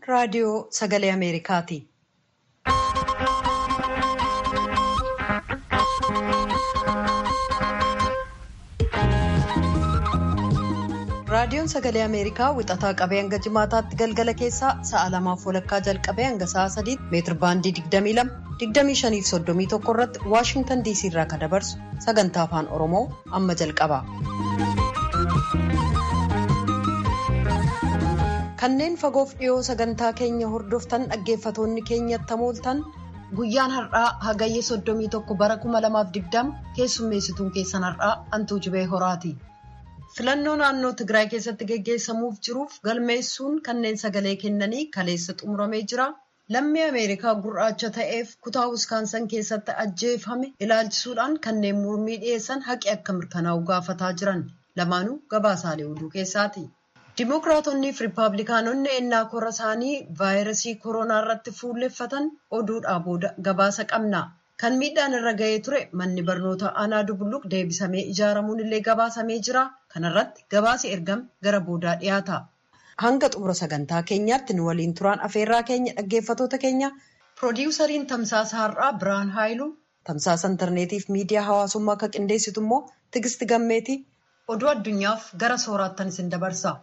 raadiyoo sagalee Ameerikaati. Raadiyoon Sagalee Ameerikaa wixataa qabee hanga jimaataatti galgala keessaa sa'a lamaaf walakkaa jalqabee hanga sa'a sadiitti meetir baandii 22 25 fi 31 irratti Waashintan DC irraa kan dabarsu sagantaa afaan Oromoo amma jalqaba. Kanneen fagoof dhiyoo sagantaa keenya hordoftan dhaggeeffatoonni keenyatti hamooltan guyyaan har'aa hagayye 31 bara 2020 keessummeessituun keessan har'aa Antuu Jibee Horaati. filannoo naannoo Tigraay keessatti geggeessamuuf jiruuf galmeessuun kanneen sagalee kennanii kaleessa xumuramee jira. Lammii Ameerikaa gurraacha ta'eef kutaa Wiskaansan keessatti ajjeefame ilaalchisuudhaan kanneen mormii dhiyeessan haqi akka mirkanaa'u gaafataa jiran lamaanuu gabaasaalee oduu keessaati. Dimookiraatonnii fi Rippaabilikaanonni ennaa kora isaanii vaayirasii koronaa irratti fuulleffatan oduudhaa booda gabaasa qabna. Kan miidhaan irra ga'ee ture manni barnoota aanaa Dubulluq deebisamee ijaaramuun illee gabaasamee jira. Kanarratti gabaasi ergame gara boodaa dhiyaata. Hanga xumura sagantaa keenyaatti nu waliin turaan afeerraa keenya dhaggeeffatoota keenya piroodiwusariin tamsaasa har'aa Birhaan Haayiluu tamsaasa intarneetiif miidiyaa hawaasummaa akka qindeessitu immoo Tigisti Gammeeti oduu addunyaaf gara sooraattan isin dabarsa.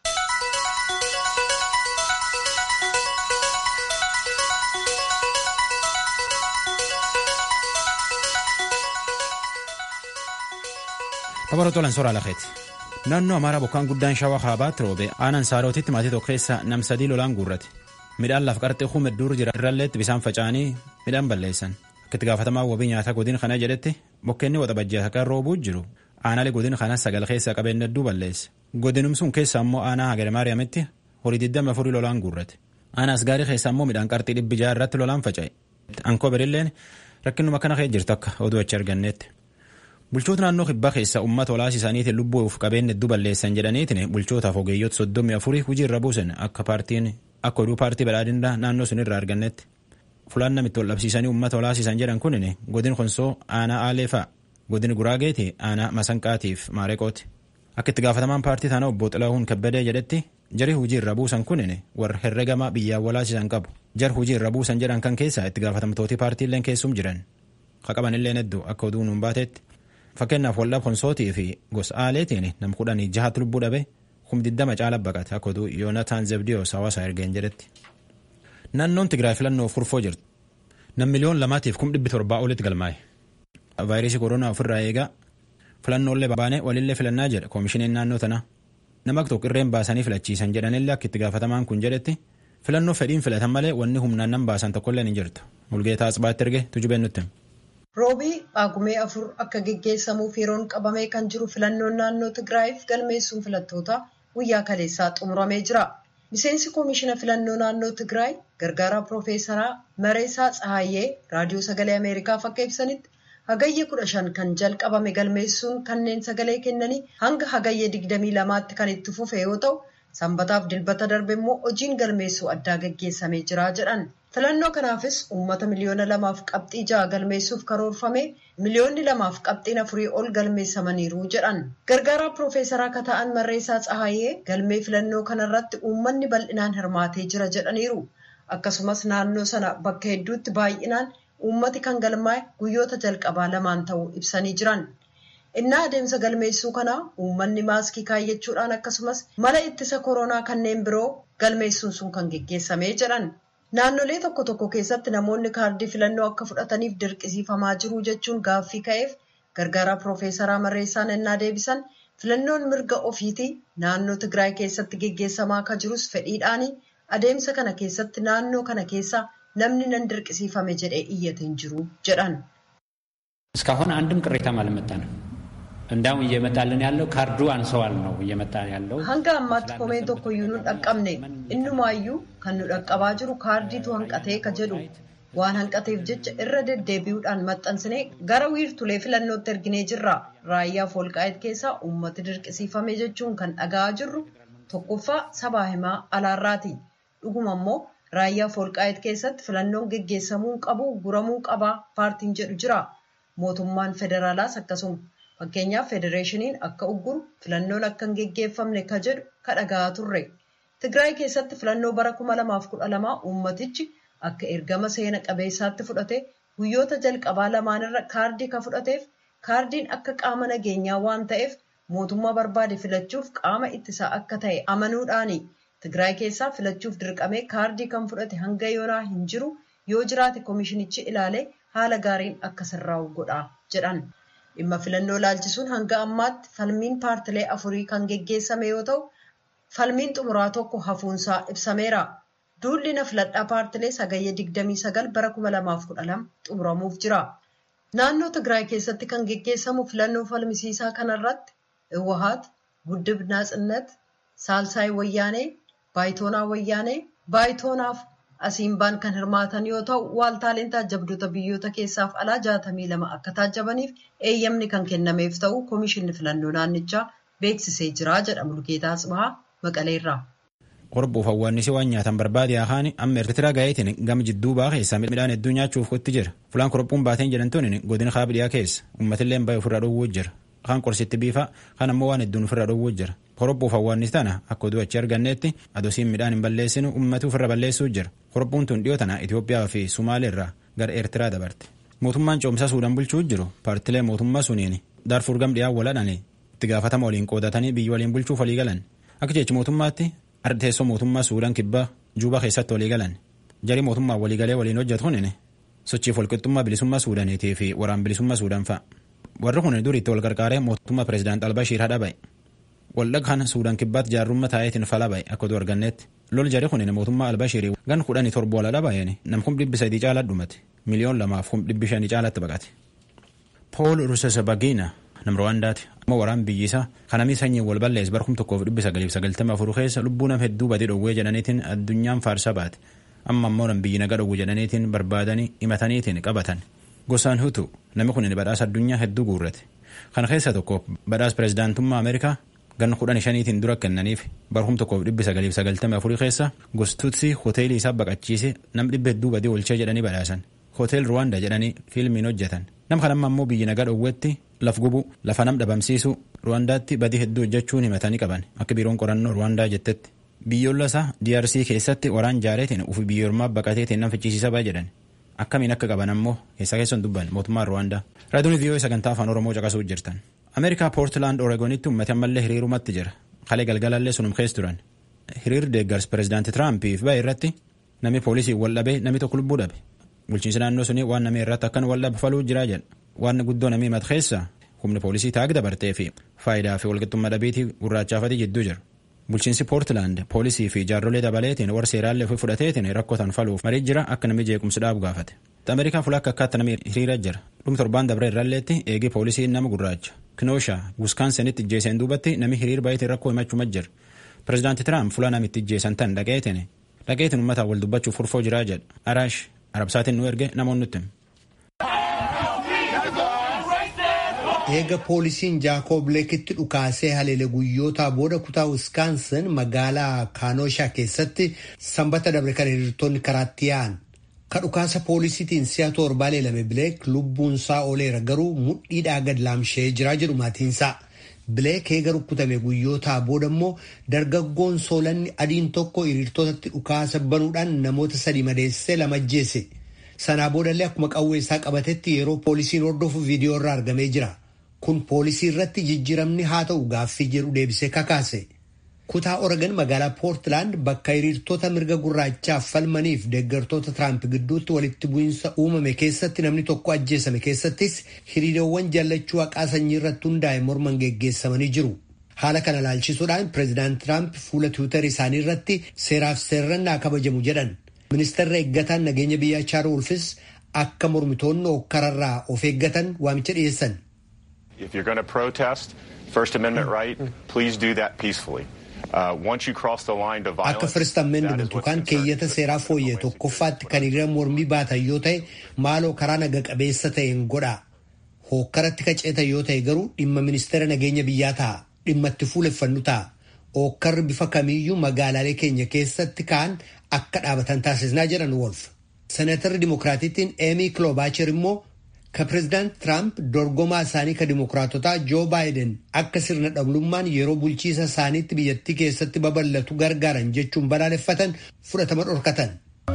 Tapharoota olan soraa lafeeti. Naannoo Amaaraa bokkaan guddaan shawaa kaabaatti roobe aanaan saarootitti maatii tokko keessa nam sadii lolaan guurrate. Midhaan lafa qarxee hume dur jira irralleetti bisaan faca'anii midhaan balleessan. Akka itti gaafatamaa wabii nyaataa godina kana jedhetti bokkeenni waxabajjii akka roobuu jiru. Aanaalee godina kana sagal keessaa qabeenya hedduu balleesse. Godinum sun keessa immoo aanaa Hagare Maariyaamitti horii 24 lolaan guurrate. Aanaas gaarii keessa immoo midhaan qarxii dhibbi jaha irratti lolaan faca'e. Ankoo birilleen rakkinuma kana kee jirtu akka oduu achi arganneetti. Bulchoota naannoo kibbaa keessa uummata olaasisaniitiin lubbuuf qabeenya hedduu balleessan jedhaniitiin bulchootaaf ogeeyyoota soddomii afurii hojii irra buusan akka paartiin akka oduu paartii badhaadhinaa naannoo sun irraa argannetti. Fulaan namitti ol dhabsiisanii uummata olaasisan jedhan kunin godin konsoo aanaa aalee fa'a godin guraageeti aanaa masanqaatiif maareqooti. Akka itti gaafatamaan paartii taana obbo Xilaahuun Kabbadee jedhetti jari hojii irra buusan kunin warra herregamaa biyyaan walaasisan qabu. Jar hojii irra buusan jedhan kan keessaa itti gaafatamtooti paartiileen keessum jiran. Qaqabanilleen hedduu akka oduu nuun baatetti. Fakkeenyaaf waldhaa konsootii fi gosa aaleetiin nam kudhanii jahatu lubbuu dhabe kum diddama caala baqate akka oduu yoonataan zebdiyoos hawaasa ergeen jedhetti. Naannoon Tigraay filannoof kurfoo jirti. Nam miliyoon lamaatiif kum dhibbi torbaa olitti galmaa'e. Vaayirasii koronaa ofirraa eegaa filannoolee baanee walillee filannaa jedha koomishiniin naannoo tanaa. Nama tokko irreen baasanii filachiisan jedhanillee akka itti gaafatamaan kun jedhetti filannoo fedhiin filatan malee wanni humnaan nan baasan tokkollee ni jirtu. Mulgeetaa Asbaatti erge tujubeen nutti. Roobii Paagumee afur akka geggeessamuuf yeroon qabamee kan jiru filannoon naannoo Tigraayiif galmeessuun filattoota guyyaa kaleessaa xumuramee jira. Miseensi koomishina filannoo naannoo Tigraay gargaaraa Piroofeesaraa Mareesaa Tsahaayyee raadiyoo sagalee Ameerikaaf akka ibsanitti hagayye kudha shan kan jalqabame galmeessuun kanneen sagalee kennanii hanga hagayye digdamii lamaatti kan itti fufe yoo ta'u sanbataaf dilbata darbe immoo hojiin galmeessuu addaa geggeessamee jira jedhan. filannoo kanaafis uummata miliyoona lamaaf qabxii ja'a galmeessuuf karoorfame miliyoonni lamaaf qabxiin afurii ol galmeessamaniiru jedhan gargaaraa piroofeesaraa akka ta'an marreessaa tsahaayyee galmee filannoo kanarratti uummanni bal'inaan hirmaatee jira jedhaniiru akkasumas naannoo sana bakka hedduutti baay'inaan uummati kan galmaa'e guyyoota jalqabaa lamaan ta'uu ibsanii jiran innaa adeemsa galmeessuu kanaa uummanni maaskii kaayyachuudhaan akkasumas mala ittisa koronaa kanneen biroo galmeessuun sun kan geggeessamee jedhan. Naannolee tokko tokko keessatti namoonni kaardii filannoo akka fudhataniif dirqisiifamaa jiru jechuun gaaffii ka'eef gargaaraa piroofeesaraa Marreessaan ennaa deebisan filannoon mirga ofiitii naannoo Tigraay keessatti geggeessamaa akka jirus fedhiidhaanii adeemsa kana keessatti naannoo kana keessa namni nan dirqisiifame jedhee iyyate hin jiru jedhan. እስካሁን አንድም ቅሬታም አልመጣንም። እንዳውም እየመጣልን ያለው ካርዱ አንሰዋል ነው እየመጣ ያለው። hanga ammaatti komeen tokkoyyuu nu dhaqqabne innumaayyuu kan nu dhaqqabaa jiru kaardiitu hanqatee ka jedhu waan hanqateef jecha irra deddeebi'uudhaan maxxansine gara wiirtulee filannootti erginee jirra raayyaaf walqaa'eet keessaa uummati dirqisiifame jechuun kan dhaga'aa jirru tokkoffaa sabaa himaa alaarraati dhuguma immoo raayyaaf walqaa'eet keessatti filannoon geggeessamuu qabu guramuu qabaa paartiin jedhu jira mootummaan federaalaas akkasuma. Fakkeenyaaf federeeshiniin akka ugguru filannoon akka hin geggeeffamne ka jedhu ka dhaga'aa turre. Tigraay keessatti filannoo bara 2012 uummatichi akka ergama seena qabeessaatti fudhate guyyoota jalqabaa lamaanirra kaardii ka fudhateef kaardiin akka qaama nageenyaa waan ta'eef mootummaa barbaade filachuuf qaama ittisaa akka ta'e amanuudhaani. Tigraay keessaa filachuuf dirqamee kaardii kan fudhate hanga yoonaa hin jiru yoo jiraate koomishinichi ilaalee haala gaariin akka sirraa'u godha jedhan. Dhimma filannoo laalchisuun hanga ammaatti falmiin paartilee afurii kan geggeessame yoo ta'u, falmiin xumuraa tokko hafuunsaa ibsameera. Duulli na filadhaa paartilee sagayyee 29 bara 2012 xumuramuuf jira. Naannoo Tigraay keessatti kan geggeessamu filannoo falmisiisaa kanarratti Iwahaat, Guddib Naatsinnat, Saalsaay Wayyaanee, Baayitoonaa Wayyaanee, Baayitoonaaf Asiimbaan kan hirmaatan yoo ta'u, waaltaaleen taajjabdoota biyyoota keessaaf alaa jaatamii lama akka taajjabaniif eeyyamni kan kennameef ta'u Koomishinni Filannoo Naannichaa beeksisee jira jedha Mulgeetaa Tsibahaa Maqaleerraa. Qorbuuf hawwaannisi waan nyaatan barbaade haani amma Eertiraa gaa'eetiin gama jidduu baa keessa midhaan hedduu nyaachuuf qotti jira. Fulaan korbuun baateen jedhamtuun godina kaabdiyaa keessa uummatillee baay'ee ofirraa dhowwuu jira. Kaan qorsitti biifa kan ammoo waan hedduun ofirraa dhowwuu jira. Korbuuf hawwaannis tana akka oduu achi arganneetti adosiin midhaan hin balleessinu uummata ofirra balleessuu jira. Korbuun tun dhiyoo tana Itoophiyaa fi Sumaalee irraa gara Eertiraa dabarte. Mootummaan coomsaa Suudaan bulchuu jiru paartilee mootummaa suniin Daarfuur gam dhiyaa waladhanii itti gaafatama waliin qoodatanii biyya waliin bulchuuf walii galan. Akka jechi mootummaatti teessoo mootummaa Suudaan kibbaa Juubaa keessatti walii galan. Jarii mootummaa waliigalee waliin hojjetu hunin sochiif walqixxummaa bilisummaa Suudaaniitii fi waraan bilisummaa Suudaan fa'a. Warri kun duriitti wal qarqaaree mootummaa pireezidaant Albashiir hadha ba'e. Waldhaga kana Suudaan kibbaatti jaarrummaa taa'eetiin fala ba'e akka oduu arganneetti. Lol jari kun mootummaa Albashiirii gan kudhanii torba wal hadha ba'een nam kum dhibbi sadii caalaa dhumate. Miliyoon lamaaf kum dhibbi shanii caalaatti baqate. Pool Rusesabagina nam Rwaandaati. Amma waraan biyyi isaa kanamii sanyiin wal ballees bara kum tokkoof dhibbi sagaliif sagaltama afur keessa lubbuu nam hedduu badee dhowwee jedhaniitiin addunyaan faarsa baate. Amma ammoo nam biyyi naga dhowwu jedhaniitiin barbaadanii himataniitiin qabatan. Gosaan hutu namni kun badhaasa addunyaa hedduu guurrate. Kana keessa tokko badhaasa pireezidaantummaa Ameerikaa ganna kudhan shaniitiin dura kennaniif bara kum tokkoof dhibbi sagaliif sagaltamii afurii keessa gostuutsi hoteelii isaa baqachiise nam dhibba hedduu badee olchee jedhanii badhaasan. Hotel Rwanda jedhanii fiilmiin hojjetan. Nam kanamma ammoo biyyi nagaa dhowwetti laf gubu lafa nam dhabamsiisu Rwandaatti badii hedduu hojjechuun himatanii qaban akka biiroon qorannoo Rwandaa jettetti. Biyyoolaa isaa DRC keessatti waraan jaareetiin ufi biyyoormaa baqateetiin nam fichisiisa ba'a jedhan. Akkamiin akka qaban ammoo keessa keessan dubban mootummaan Rwaandaa. Raadiyoon viiyoo sagantaa afaan Oromoo caqasuu jirtan. Ameerikaa Poortilaand Oreegonitti uummati ammallee hiriirumatti jira. Kalee galgalallee sunum keessa turan. Hiriir deeggars pireezidaanti Tiraampiif ba'e irratti namni poolisii wal dhabee namni tokko lubbuu dhabe. Bulchiinsi naannoo sunii waan namni irratti akkan wal dhabe faluu jira jedha. Waan guddoo namni himatu keessa humni poolisii taag dabartee fi faayidaa fi walqixxummaa dhabeetii gurraachaafatii jidduu jira. Bulchiinsi Poortilaand poolisii fi jaarrolee dabaleetiin warra seeraallee ofii fudhateetiin rakkotan faluuf marii jira akka namni jeequmsi dhaabu gaafate. Ameerikaa fuula akka akkaatti namni hiriira jira. Dhuma torbaan dabree irralleetti eegee poolisiin nama gurraacha. Kinooshaa Wiskaansenitti ijjeeseen duubatti namni hiriir baay'eetiin rakkoo himachuu jira. Pireezidaanti Tiraamp fuula namitti ijjeesan tan dhaqeetiin dhaqeetiin uummataan wal dubbachuuf furfoo jiraa jedha. Araash Arabsaatiin nu erge namoonni nutti. eega poolisiin jaakoob leekitti dhukaasee haleele guyyootaa booda kutaa wiskaansin magaalaa kaanoshaa keessatti sanbata dabre kan hiriirtonni karaatti yaa'an ka dhukaasa poolisiitiin si'a torbaa leelame bileek lubbuunsaa ooleera garuu mudhiidhaa gad laamshee jiraa jedhu maatiinsaa bileek eega rukkutame guyyootaa booda immoo dargaggoon soolanni adiin tokko hiriirtotatti dhukaasa banuudhaan namoota sadi madeessee lama ajjeese sanaa boodallee akkuma qawwee isaa qabatetti yeroo poolisiin hordofu viidiyoo irraa argamee jira. kun poolisii irratti jijjiiramni haa ta'u gaaffii jedhu deebisee kakaase kutaa oregon magaalaa poortilaand bakka hiriirtota mirga gurraachaaf falmaniif deeggartoota tiraamp gidduutti walitti bu'iinsa uumame keessatti namni tokko ajjeesame keessattis hiriirowwan jallachuu haqaa sanyii irratti hundaa'e morman geggeessamanii jiru haala kana laalchisuudhaan pireezidaant tiraamp fuula tiwiitar isaanii irratti seeraaf seerrannaa kabajamu jedhan ministeerri eeggataan nageenya biyyaa chaarl wolfis akka mormitoonni okkararraa of eeggatan waamicha dhiyeessan. If you're going to protest First Amendment right, please do that peacefully. Uh, once you cross the line to violence, akka first amendment yookaan keeyyata seeraa fooyyee tokkoffaatti kan hiriira mormii baatan yoo ta'e maaloo karaa naga qabeessa ta'een godhaa hookkaratti qaceetan yoo ta'e garuu dhimma ministeera nageenya biyyaa ta'a dhimma itti fuuleffannu ta'a hookkarri bifa kamiiyyuu magaalaalee keenya keessatti ka'an akka dhaabatan taasisnaa jedhan wolf senatarri dimokiraatittiin eemii kiloobaachir immoo ከፕሬዚዳanት tiraamp dorgomaa isaanii ka dimokiraatotaa joo baayiden akka sirna dhablummaan yeroo bulchiisa isaaniitti biyyattii keessatti babal'atu gargaaran jechuun balaaleffatan fudhatama dhorkatan.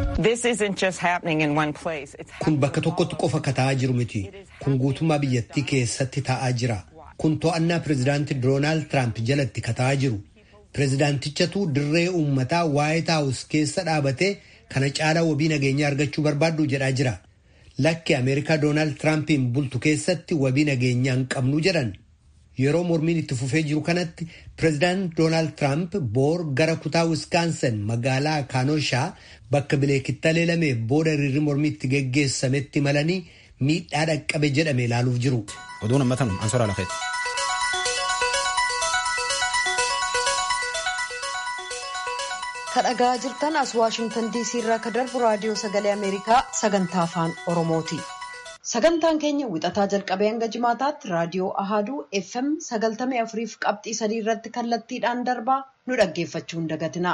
kun bakka tokkotti qofa ka ta'aa jiru miti kun guutummaa biyyattii keessatti ta'aa jira kun to'annaa pireezidaanti doonaald tiraamp jalatti ka ta'aa jiru pireezidaantichatu dirree uummataa waayit haawus keessa dhaabatee kana caalaa wabii nageenyaa argachuu barbaaddu jedhaa jira. lakki ameerikaa doonaald tiraampiin bultu keessatti wabii nageenyaa hin qabnu jedhan yeroo mormiin itti fufee jiru kanatti pireezidaant doonaald tiraamp boor gara kutaa wiskaansan magaalaa kaanoshaa bakka bileekitti leelame booda hiriirri mormii itti geggeessametti malanii miidhaa dhaqqabe jedhame ilaaluuf jiru. oduun ammatan ansoraa lafeeti. kadhagaa jirtan as waashingtan diisii irraa ka darbu raadiyoo sagalee ameerikaa sagantaa afaan oromooti sagantaan keenya wixataa jalqabee hanga jimaataatti raadiyoo ahaaduu fm sagaltamii afuriif qabxii sadii irratti kallattiidhaan darbaa nu dhaggeeffachuu hin dagatina.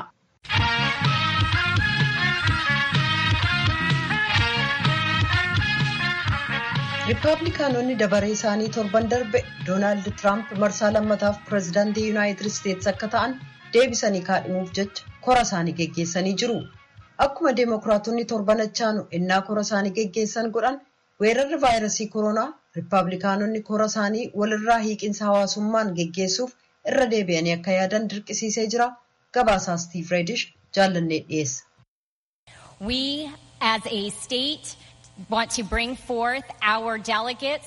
riippaabilikaanonni dabaree isaanii torban darbe doonaald tiraamp marsaa lammataaf pireezidaantii yuunaayitid isteetsi akka ta'an deebisanii kaadhimuuf jecha kora isaanii geggeessanii jiru akkuma deemokiraatonni torban achaanu innaa kora isaanii geggeessan godhan weerarri vaayirasii koronaa riippaabilikaanonni kora isaanii walirraa hiiqinsa hawaasummaan geggeessuuf irra deebi'anii akka yaadan dirqisiisee jira gabaasaa stiiv reedish jaallannee dhiyeessa. We as a state want to bring forth our delegates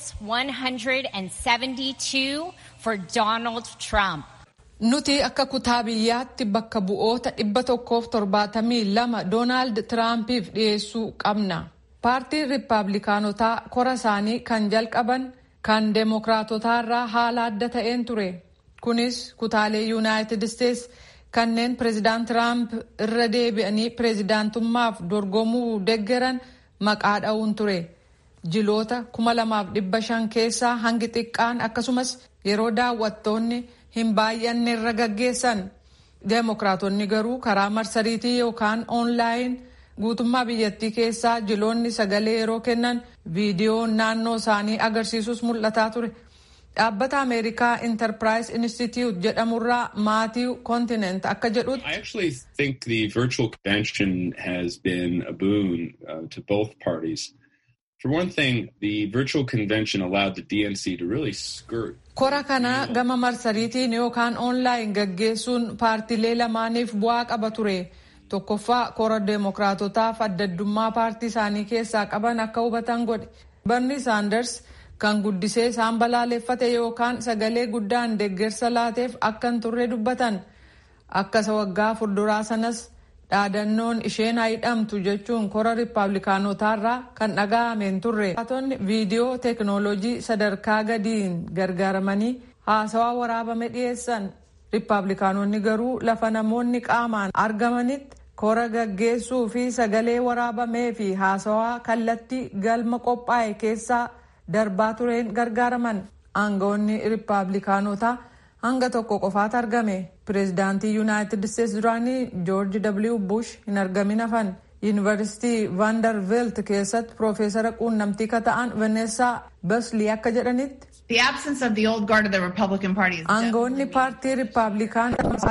172 for Donald Trump. Nuti akka kutaa biyyaatti bakka bu'oota dhibba tokkoof torbaatamii lama Doonaald Tiraampiif dhiyeessuu qabna. Paartiin Riippaabilikaanotaa kora isaanii kan jalqaban kan Deemokiraatotaarraa haala adda ta'een ture. Kunis kutaalee Yuunaayitid Isteets kanneen Pireezidaant Tiraamp irra deebi'anii pireezidaantummaaf dorgomuu deggeran maqaa dha'uun ture. Jiloota kuma lamaaf dhibba shan keessaa hangi xiqqaan akkasumas yeroo daawwattoonni hin baay'anne irra gaggeessan deemokiraatonni garuu karaa marsariitii yookaan oonlaayin guutummaa biyyattii keessaa jiloonni sagalee yeroo kennan viidiyoon naannoo isaanii agarsiisus mul'ataa ture. dhaabbata ameerikaa intarpiraayis institute jedhamurraa maatii kontinent akka jedhutti. I actually think the virtual convention has been a boon uh, to both parties. For one thing, the virtual convention allowed the DNC to really skirt. Kora kana gama marsariitiin yookaan oonlaayin gaggeessuun paartilee lamaaniif bu'aa qaba ture. Tokkoffaa kora deemokiraatotaaf addaddummaa paartii isaanii keessaa qaban akka hubatan godhe. Barni Saanders kan guddisee isaan balaaleffate yookaan sagalee guddaan deeggarsa laateef akka hin turre dubbatan. Akka isa waggaa fuulduraa sanas dhaadannoon isheen hidhamtu jechuun kora riippaabilikaanotaarraa kan dhaga'ameen turre. Haatonni viidiyoo teeknooloojii sadarkaa gadiin gargaaramanii haasawaa waraabame dhiyeessan. Riippaabilikaanonni garuu lafa namoonni qaamaan argamanitti kora gaggeessuu fi sagalee waraabamee fi haasawaa kallattii galma qophaa'e keessaa darbaa tureen gargaaraman. Aangawoonni riippaabilikaanotaa hanga tokko qofaatu argame. Pireezidaantii Yuunaayitid Isteets duraanii Joorji W. Bush hin argamin hafan. Yuunivarsiitii Vanderbilt keessatti Piroofeesara quunnamtii ka ta'an Vaneessaa Baslii akka jedhanitti. The absence of the old guard of the Republican Party is Aangawoonni paartii Riippaabilikaan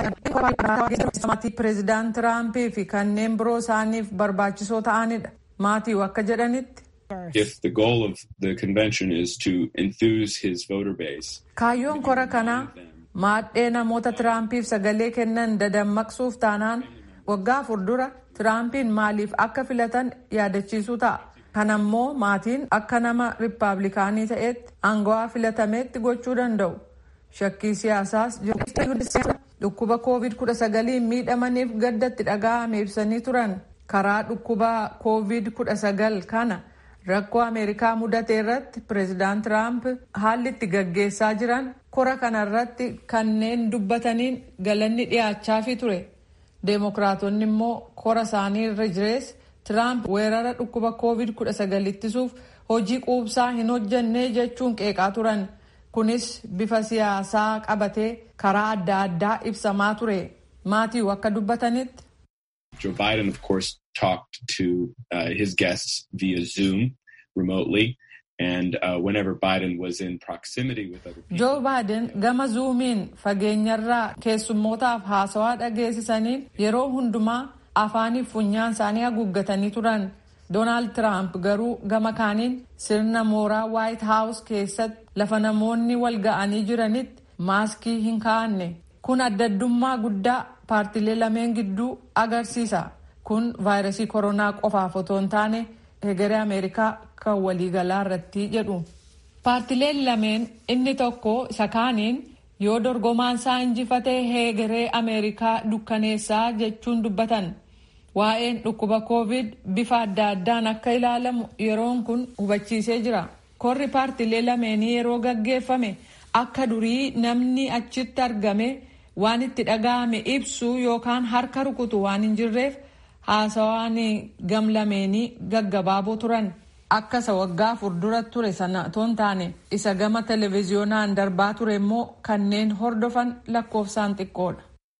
pireezidaant Tiraampii fi kanneen biroo isaaniif barbaachisoo ta'anidha. Maatii akka jedhanitti. If the goal of the convention is to enthuse his voter base. Kaayyoon kora kanaa maadhee namoota Tiraampiif sagalee kennan dadammaqsuuf taanaan waggaa fuuldura Tiraampiin maaliif akka filatan yaadachiisuu ta'a. Kanammoo maatiin akka nama riippaabilikaanii ta'etti aangawaa filatameetti gochuu danda'u. Shakkii siyaasaas dhukkuba COVID-19 miidhamaniif gaddatti dhaga'ame ibsanii turan. Karaa dhukkuba COVID-19 kana rakkoo Ameerikaa mudate irratti pireezidaant Tiraamp haalli itti gaggeessaa jiran kora kanarratti kanneen dubbataniin galanni dhiyaachaafi ture. Deemokiraatonni immoo kora isaanii irra jirees Tiraamp weerara dhukkuba COVID-19 ittisuuf hojii quubsaa hin hojjannee jechuun qeeqaa turan. Kunis bifa siyaasaa qabatee karaa adda addaa ibsamaa ture. Maatii akka dubbatanitti. Joe Biden, of course, talked to uh, his guests via Zoom remotely. And uh, whenever Biden was in proximity with other people. Joo Baaden gama zuumiin fageenyarraa keessummootaaf haasawaa dhageessisaniin yeroo hundumaa afaaniif funyaan isaanii haguuggatanii turan. Doonaald Tiraamp garuu gama kaaniin sirna mooraa Waayit Haawus keessatti lafa namoonni wal ga'anii jiranitti maaskii hin kaa'anne. Kun addaddummaa guddaa paartilee lameen gidduu agarsiisa. Kun vaayirasii koronaa qofaaf otoo hin taane hegeree Ameerikaa kan waliigalaa irratti jedhu. Paartileen lameen inni tokko isa kaaniin yoo dorgomaan isaa injifatee hegeree Ameerikaa dukkaneessaa jechuun dubbatan. Waa'een dhukkuba koovid bifa adda addaan akka ilaalamu yeroon kun hubachiisee jira. Korri paartilee lameenii yeroo gaggeeffame akka durii namni achitti argame waan itti dhaga'ame ibsu yookaan harka rukutu waan hin jirreef haasawaan gam lameenii gaggabaaboo turan. Akka isa waggaa afur dura ture sana otoo hin taane isa gama televezyiyoonaan darbaa ture immoo kanneen hordofan lakkoofsaan xiqqoodha.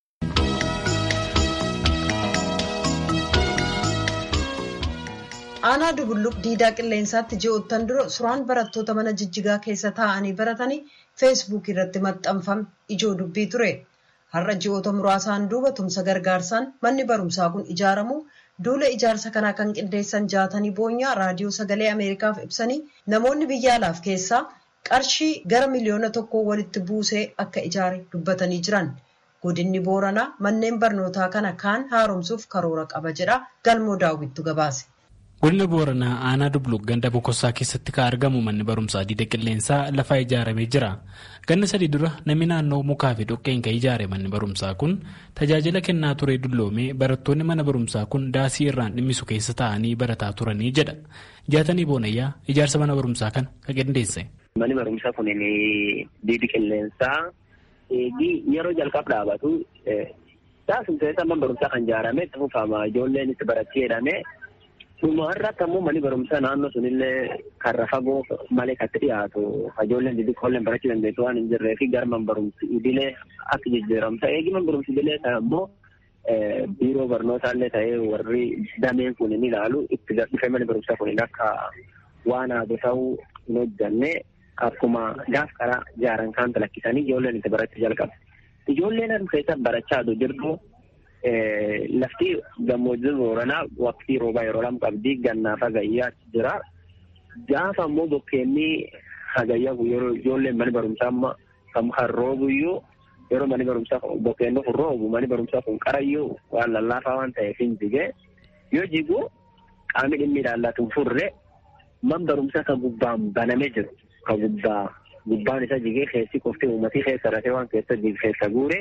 aanaa dubulluq diidaa qilleensaatti ji'oottan dura suuraan barattoota mana jijjigaa keessa taa'anii baratanii feesbuuk irratti maxxanfame ijoo dubbii ture har'a ji'oota muraasaan duuba tumsa gargaarsaan manni barumsaa kun ijaaramu duula ijaarsa kanaa kan qindeessan jaatanii boonyaa raadiyoo sagalee ameerikaaf ibsanii namoonni biyya alaaf keessaa qarshii gara miliyoona tokkoo walitti buusee akka ijaare dubbatanii jiran godinni booranaa manneen barnootaa kana kaan haaromsuuf karoora qaba jedha galmoo daawwittu gabaase. godina booranaa aanaa dubluq ganda bokossaa keessatti kan argamu manni barumsaa diida qilleensaa lafaa ijaaramee jira ganna sadii dura namni naannoo mukaa fi dhoqqeen kan ijaare manni barumsaa kun tajaajila kennaa ture dulloomee barattoonni mana barumsaa kun daasii irraan dhimmisu keessa taa'anii barataa turanii jedha jaatanii boonayyaa ijaarsa mana barumsaa kana kan qindeesse. manni barumsaa kun diidi qilleensaa yeroo jalqab dhaabatu daasii keessa mana barumsaa kan ijaarame itti fufama ijoolleen itti barachuu jedhame. Dhuma irratti ammoo manni barumsaa naannoo sunillee karra fagoo malee kan dhiyaatu ijoolleen xixiqqoolleen barachuu dandeessu waan hin jirree fi gara man barumsi idilee akka jijjiiramta. Eegi man barumsi idilee kan ammoo biiroo barnootaallee ta'ee warri dameen kun ni ilaalu itti dhufee manni barumsaa kun akka waan haadu ta'uu hin hojjanne akkuma gaaf karaa ijaaran kan talakkisanii ijoolleen itti barachuu jalqabu. Ijoolleen harka keessa barachaa jirtu lafti gammoojjii booranaa waqtii roobaa yeroo lama qabdi gannaaf hagayyaa jira. Gaafa ammoo bokkeenni hagayyaa yeroo ijoolleen mana barumsaa amma kan kan roobuyyuu yeroo manni barumsaa bokkeenni kun roobu manni barumsaa kun qarayyuu waan lallaafaa waan ta'eef hin jige yoo jigu qaamni dhimmi ilaallatu furre man barumsaa kan gubbaan banamee jiru kan gubbaa gubbaan isa jigee keessi qofti uummatii keessa rafee waan keessa jige keessa guure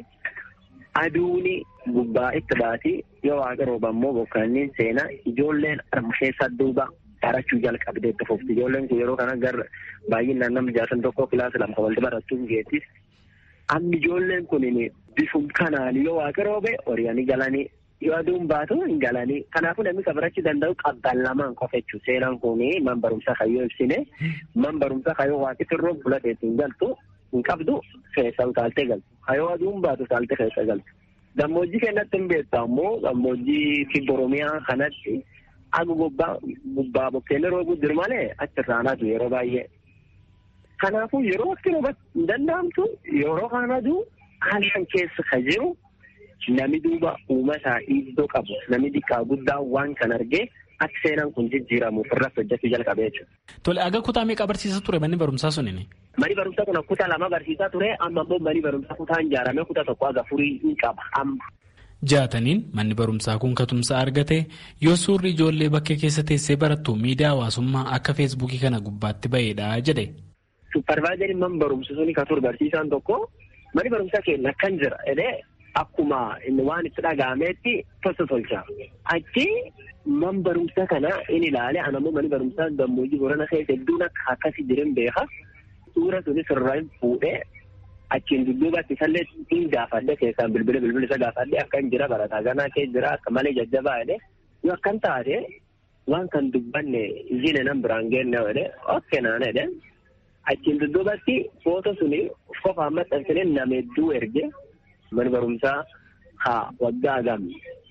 aduuni gubbaa itti baati yoo waaqa rooba immoo bokkaanniin seenaa ijoolleen keessa duuba barachuu jalqabdee itti fufti ijoolleen kun yeroo kana gara baay'inaan nama jaatan tokko kilaasa lama walti barachuun geettis amma ijoolleen kun bifum kanaan yoo waaqa roobe horiyaanii galanii yoo aduun baatu hin galanii kanaafuu namni kan barachuu danda'u qabban lamaan qofa jechuudha seenaan kun man barumsaa kayyoo ibsine man barumsaa kayyoo waaqiti roobu fulateetti hin galtu hin qabdu keessa utaaltee galtu kayyoo aduun baatu utaaltee keessa galtu. Gammoojjii keenyatti hin beektu ammoo gammoojjii kibba Oromiyaa kanatti aga gubbaa gubbaa bokkeenni roobuu jiru malee achirraanatu yeroo baay'ee. Kanaafuu yeroo wakti roobatti hin danda'amtu yeroo kanatu halkan keessa ka jiru nami duuba uumataa iddoo qabu nami xiqqaa guddaa waan kan argee akka seenaan kun jijjiiramuuf irratti hojjechuu jalqabee jechuudha. Tole aga kutaa meeqa barsiisa ture manni barumsaa sunini? Mani barumsaa kun kutaa lama barsiisaa ture amma immoo mani barumsaa kutaan ijaaramee kutaa tokko aga furii hin qaba amma. Jaataniin manni barumsaa kun katumsa argate yoo suurri ijoollee bakkee keessa teessee barattu miidiyaa hawaasummaa akka feesbuukii kana gubbaatti ba'eedha jedhe. Supparvaayizariin man barumsa suni ka ture barsiisaan tokko mani barumsaa keenya akkan jira jedhee akkuma waan itti dhaga'ameetti tosa tolcha. Achi man barumsaa kana in ilaale anammoo mani barumsaa gammoojjii borana keessa hedduun akka akkasii jiran beeka. Suura sunis irraa fuudhee achiin dudduubatti isallee hin gaafadhe keessaan bilbila bilbila isa gaafadhe akka hin jira barataa ganaa kee jira akka malee jajjabaa jedhe yoo akkan taate waan kan dubbanne izine nan biraan geenne jedhe okke naan jedhe achiin dudduubatti footoo suni qofaan maxxansine nama hedduu erge mana barumsaa haa waggaa gam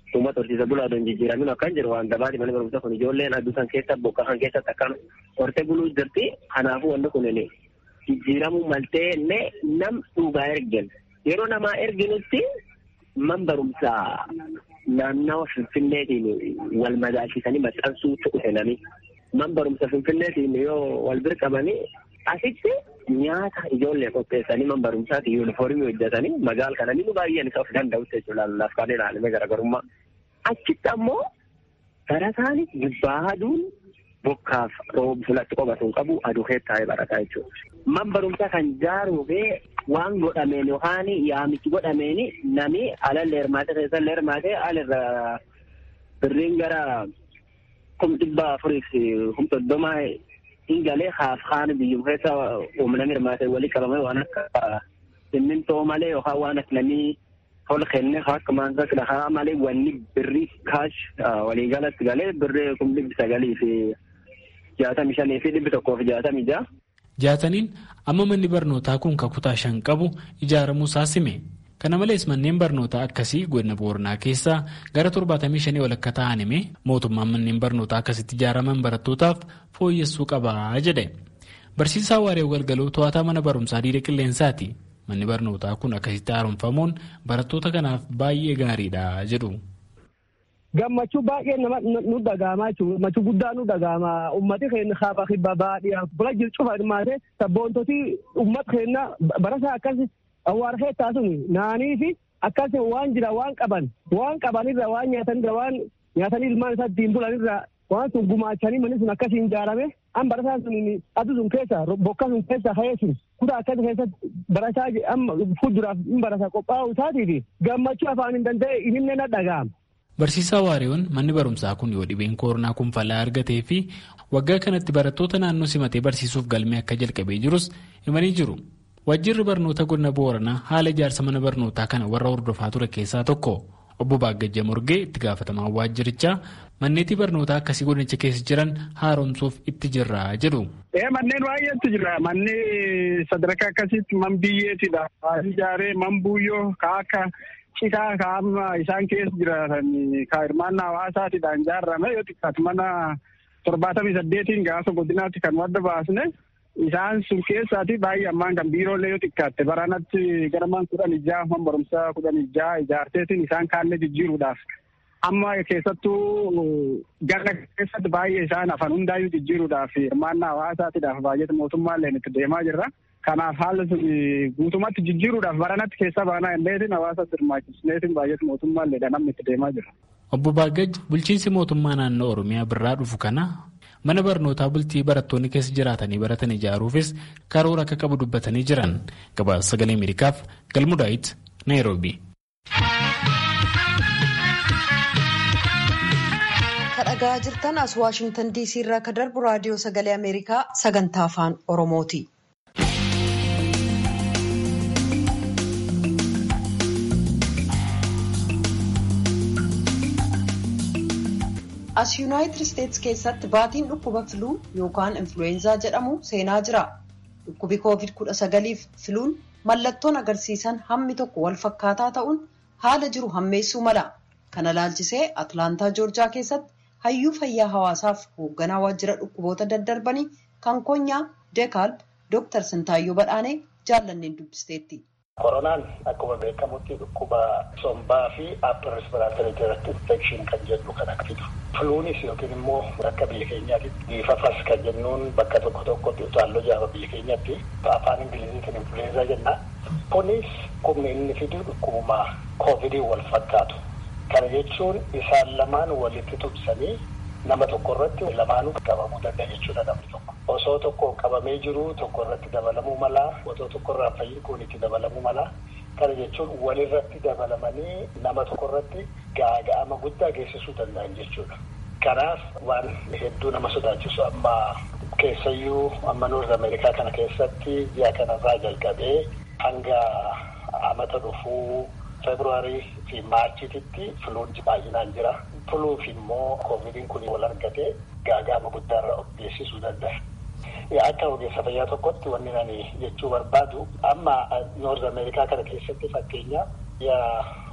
uummata horsiisa bulaa don jijjiiramin akkan jiru waan gabaati mana barumsa kun ijoolleen aduu san keessa bokka kan keessatti akkan hortee buluu jirti kanaafuu wanti kun jijjiiramuu maltee ne nam dhugaa ergen yeroo namaa erginutti man barumsaa naannawa finfinneetiin wal madaalchisanii maxxansuu dhufe nami man barumsa finfinneetiin yoo wal bir qabanii asitti nyaata ijoollee qopheessanii man barumsaati yuunifoormii hojjetanii magaal kana ni baay'een isa of danda'utti jechuudha lallaaf kan ilaalame garaagarummaa. Achitti ammoo barataan gubbaa aduun bokkaaf roob fulatti qobatuun qabu aduu taa'ee barataa jechuudha. Man barumsaa kan jaaruufee waan godhameen yookaan yaamichi godhameen nami alallee hirmaatee keessallee hirmaatee alirra birriin gara kum dhibba afuriif kum soddomaa hin galee haaf haan biyyum keessa humna hirmaatee walii qabame waan akka simmintoo malee yookaan waan akka namni tol kenne akka maansa dhahaa malee wanni birrii kaash waliigalatti galee birrii kum dhibbi sagalii fi jaatamii shanii fi dhibbi tokkoo fi jaatamii ja'a. Jaataniin amma manni barnootaa kun kutaa shan qabu ijaaramuu isaa sime. Kana malees manneen barnootaa akkasii godina Booranaa keessaa gara torbaatamii shanii ol akka ta'an hime mootummaan manneen barnootaa akkasitti ijaaraman barattootaaf fooyyessuu qabaa jedhe. Barsiisaa Waaree Galgaloo to'ataa mana barumsaa diida qilleensaati. Manni barnootaa kun akkasitti haaromfamuun barattoota kanaaf baay'ee gaariidha jedhu. gammachuu baay'ee nama nu dhagaamaa jechuudha gammachuu guddaa nu dhagaama ummati keenya hafa kibba baadhiyaa bula jiru cufa hirmaate sabboontoti ummat keenya barasaa akkas awwaara keettaa sun naanii fi akkas waan jira waan qaban waan qabanirra waan nyaatanirra waan nyaatanii ilmaan isaa ittiin bulanirra waan sun gumaachanii manni sun akkasiin ijaarame an barasaa sun adu sun keessa bokka sun keessa ka'ee sun kutaa akkas keessatti barasaa amma fuulduraaf hin barasa qophaa'u isaatiifi gammachuu afaan hin danda'e inni na dhaga'ama. Barsiisaa Waariyoon manni barumsaa kun yoo dhibeen koronaa kun falaa argatee fi waggaa kanatti barattoota naannoo simatee barsiisuuf galmee akka jalqabee jirus himanii jiru. Waajjirri barnoota godina Booranaa haala ijaarsa mana barnootaa kana warra hordofaa ture keessaa tokko. Obbo Baagajja Morgee itti gaafatamaa waajjirichaa manneetii barnootaa akkasii godinicha keessa jiran haaromsuuf itti jirra jedhu. Manneen baay'eetu jira. Manni sadarkaa akkasitti man biyyeetidha. Ijaaree man buuyyoo ka akka citaa ka amma isaan keessa jiraatan ka hirmaannaa hawaasaatidhaan ijaarame yoo xiqqaatu mana torbaatamii saddeetiin gaafa godinaatti kan wadda baasne isaan sun keessaati baay'ee ammaan kan biiroolee yoo xiqqaatte baranatti gara man kudhan ijaa man barumsaa kudhan ijaa ijaarteetiin isaan kaallee jijjiiruudhaaf amma keessattuu gara keessatti baay'ee isaan afaan hundaayyuu jijjiiruudhaaf hirmaannaa hawaasaatiidhaaf baay'ee mootummaallee itti deemaa jirra. Kanaaf haala sun guutumatti jijjiiruudhaaf baranatti keessa baanaa illeetiin hawaasa hirmaachisneetiin baay'ee mootummaallee namni itti deemaa jira. Obbo Baagaj bulchiinsi mootummaa naannoo Oromiyaa birraa dhufu kana mana barnootaa bultii barattoonni keessa jiraatanii baratan ijaaruufis karoora akka qabu dubbatanii jiran gabaasa sagalee Ameerikaaf galmudaayit Naayiroobi. Kadhagaa jirtan as Waashingtan DC irraa ka darbu raadiyoo sagalee Ameerikaa sagantaa afaan Oromooti. As Yuunaayitid Isteetsi keessatti baatiin dhukkuba filuu yookaan influweenzaa jedhamu seenaa jira. Dhukkubi koovid kudha sagaliif filuun mallattoon agarsiisan hammi tokko wal fakkaataa ta'uun haala jiru hammeessuu mala. Kana laalchisee Atlaantaa Joorjaa keessatti hayyuu fayyaa hawaasaaf hoogganaa waajjira dhukkuboota daddarbanii kan konyaa Deekaalb Dooktar Sintaayyoo Badhaanee jaallanneen dubbisteetti. Koronaan akkuma beekamutti dhukkuba sombaa fi upper respiratory tract infection kan jedhu kan fidu. Filuunis yookiin immoo akka biyya keenyaatti biifafas kan jennuun bakka tokko tokkotti utaalloo jaaba biyya keenyatti afaan ingiliziitiin influenza jenna. Kunis humni inni fidu dhukkubuma koovidii wal fakkaatu. Kana jechuun isaan lamaan walitti tumsanii nama tokko irratti lamaanuu qabamuu danda'a jechuudha namni tokko. Osoo tokko qabamee jiru tokko irratti dabalamuu mala, osoo tokko irraa fayyi kun itti dabalamuu mala. Kana jechuun walirratti dabalamanii nama tokko irratti gaaga'ama guddaa geessisuu danda'an jechuudha. Kanaaf waan hedduu nama sodaachisu amma keessayyuu amma Noorz Ameerikaa kana keessatti ji'a kanarraa jalqabee hanga amata dhufuu Feebruwaarii fi Maarchititti filuun baay'inaan jira. Filuuf immoo koovidiin kun wal argate gaaga'ama guddaarra of geessisuu danda'a. Akka ogeessa fayyaa tokkotti wanni ani jechuu barbaadu amma Noorz Ameerikaa kana keessatti fakkeenya biyya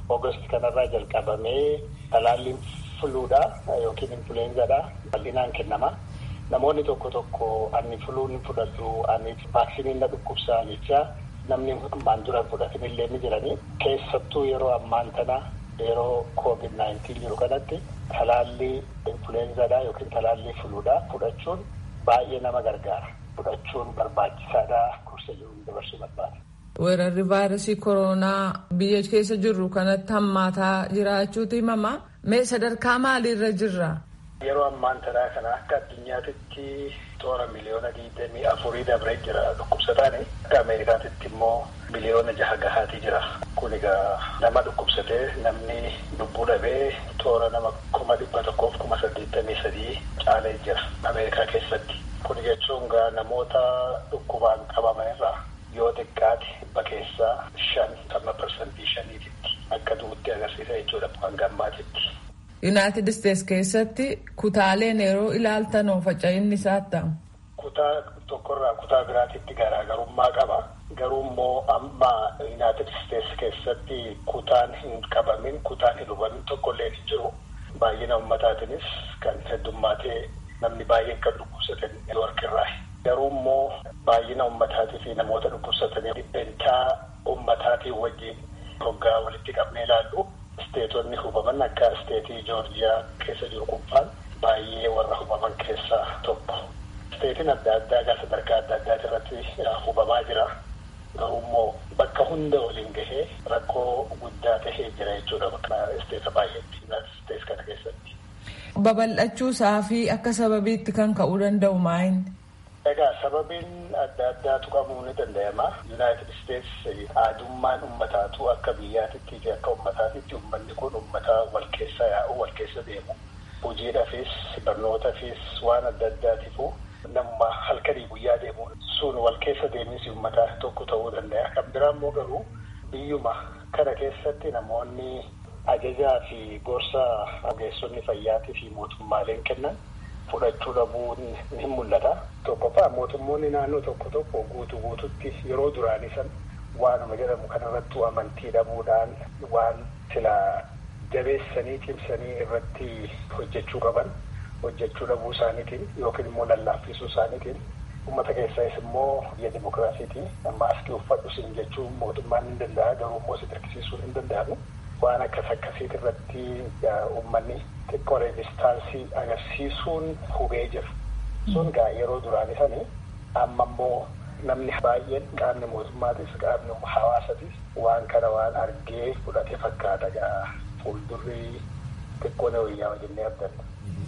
Ogost kanarraa jalqabamee talaalliin fuluudha yookiin influenzaadha bal'inaan kennama. Namoonni tokko tokko ani fuluun fudhadhu ani vaaksiniin na dhukkubsaa jecha namni ammaan dura fudhatanillee ni jirani. Keessattuu yeroo ammaan tana yeroo koovid naayintiin jiru kanatti talaallii influenzaadha yookiin talaallii fuluudha fudhachuun baay'ee nama gargaara. Fudhachuun barbaachisaadha kursa jiruun dabarsuu barbaada. Weerarri vaayirasii koronaa biyya keessa jirru kanatti hammaataa jiraachuutu himama. Mee sadarkaa maaliirra jirra? Yeroo ammaan tanaa kana akka addunyaatitti toora miliyoona digdamii afurii dabree jira dhukkubsataan akka Ameerikaatitti immoo miliyoona jaha gahaatii jira. Kun egaa nama dhukkubsatee namni lubbuu dhabee toora nama kuma dhibba tokkoof kuma saddeettamii sadii caalee jira Ameerikaa keessatti. Kun jechuun gaa namoota dhukkubaan qabaman irraa yoo xiqqaate dhibba keessaa shan amma parsantii shaniititti akka du'utti agarsiisa jechuudha waan gammaatitti. Yuunaayitid Isteets keessatti kutaaleen yeroo ilaaltan faca'inni isaa ta'u. Kutaa tokkorraa kutaa biraatitti garaagarummaa qaba. Garuu immoo amma Yuunaayitid Isteets keessatti kutaan hin qabamin kutaan hin hubamin tokkollee hin jiru. Baay'ina uummataatiinis kan heddummaatee namni baay'een kan dhukkubsatan warqirraa. Garuu immoo baay'ina uummataatii fi namoota dhukkubsatanii dhibbeentaa uummataatiin wajjin hoggaa walitti qabnee ilaallu. Isteetonni hubaman akka isteetii Joorjiyaa keessa jiru kubbaan baay'ee warra hubaman keessaa tokko. Isteetiin adda addaa egaa sadarkaa adda addaati irratti hubamaa jira. Garuu immoo bakka hunda waliin gahee rakkoo guddaa tahee jira jechuudha bakka isteeta baay'eetti isteets kana keessatti. Babal'achuu isaa fi akka sababiitti kan ka'uu danda'u maayini? Egaa sababiin adda addaa tuqamuu ni danda'ama. Yuunaayitid Isteets aadummaan uummataatu akka biyyaatitti fi akka uummataatitti uummanni kun uummata wal keessa yaa'u wal keessa deemu. Hojiidhaafis barnootaafis waan adda addaatiifu nama halkanii guyyaa deemu sun wal keessa deemisi uummata tokko ta'uu danda'a. Kan biraa immoo garuu biyyuma kana keessatti namoonni ajajaa fi gorsa ogeessonni fayyaatii fi mootummaaleen kennan fudhachuu dhabuun ni mul'ata. Tokkoffaa mootummoonni naannoo tokko tokko guutuu guututti yeroo duraanii san waanuma jedhamu kanarrattuu amantii dhabuudhaan waan sila jabeessanii cimsanii irratti hojjechuu qaban hojjechuu dhabuu isaaniitiin yookiin immoo lallaaffisuu isaaniitiin uummata keessaas immoo biyya dimokiraasiitii maaskii uffadhu siin jechuun mootummaan ni danda'a garuu immoo si dirqisiisuun hin danda'amu. Waan akkas akkasiit irratti uummanni xiqqoo reezistaansii agarsiisuun hubee jiru. Sun gaa yeroo duraanii sanii amma immoo namni baay'een qaamni mootummaatis qaamni hawaasatis waan kana waan argee fudhate fakkaata gaa fuuldurri xiqqoo na wayyaa wajjin abdanna.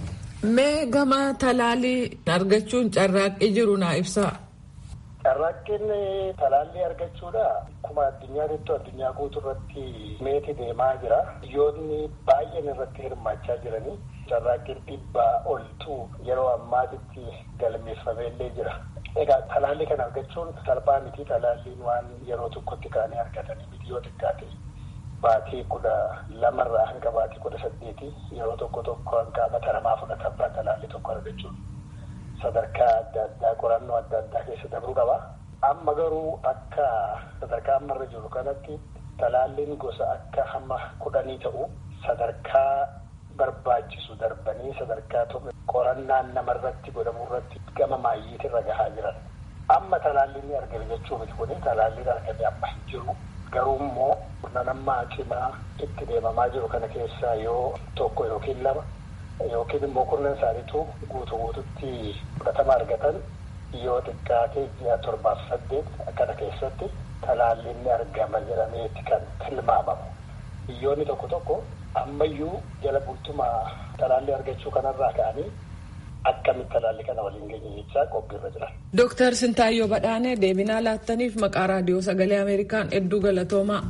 Mee gama talaalii argachuun carraaqqii jiru naa ibsaa. Carraaqqiin talaallii argachuudha. Akkuma addunyaatittu addunyaa guutuu irratti meeti deemaa jira. Biyyoonni baay'een irratti hirmaachaa jiranii carraaqqiin dhibbaa oltu yeroo ammaatitti galmeeffameellee jira. Egaa talaallii kana argachuun salphaa miti talaalliin waan yeroo tokkotti kaanii argatanii miti yoo xiqqaate baatii kudha lamarraa hanga baatii kudha saddeeti yeroo tokko tokko hanga mataramaa fudhatamaa talaallii tokko argachuun. sadarkaa adda addaa qorannoo adda addaa keessa dabruu qaba. Amma garuu akka sadarkaa ammarra jiru kanatti talaalliin gosa akka hamma kudhanii ta'u sadarkaa barbaachisu darbanii sadarkaa tokko qorannaan namarratti godhamu irratti gama maayyiitirra gahaa jiran. Amma talaalliin argame jechuu miti kuni talaalliin argame amma hin jiru. Garuu immoo nama cimaa itti deemamaa jiru kana keessaa yoo tokko yookiin lama yookiin immoo kurnan isaaniitu guutuu guututti fudhatama argatan yoo xiqqaate ji'a torbaaf saddeet akkana keessatti talaalliin ni argama jedhameeti kan tilmaamamu. Biyyoonni tokko tokko ammayyuu jala bultuma talaallii argachuu kanarraa ka'anii akkamitti talaallii kana waliin geenye jechaa qophiirra jiran. Dooktar Sintaayyoo Badhaanee deebinaa laattaniif maqaa raadiyoo sagalee Ameerikaan hedduu galatoomaa.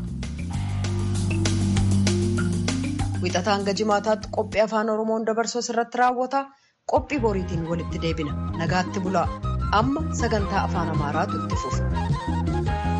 Wixataa hanga jimaataatti qophii afaan Oromoon dabarsuu irratti raawwata. Qophii boriitiin walitti deebina. Nagaatti bulaa. Amma sagantaa afaan Amaaraatu itti fufa.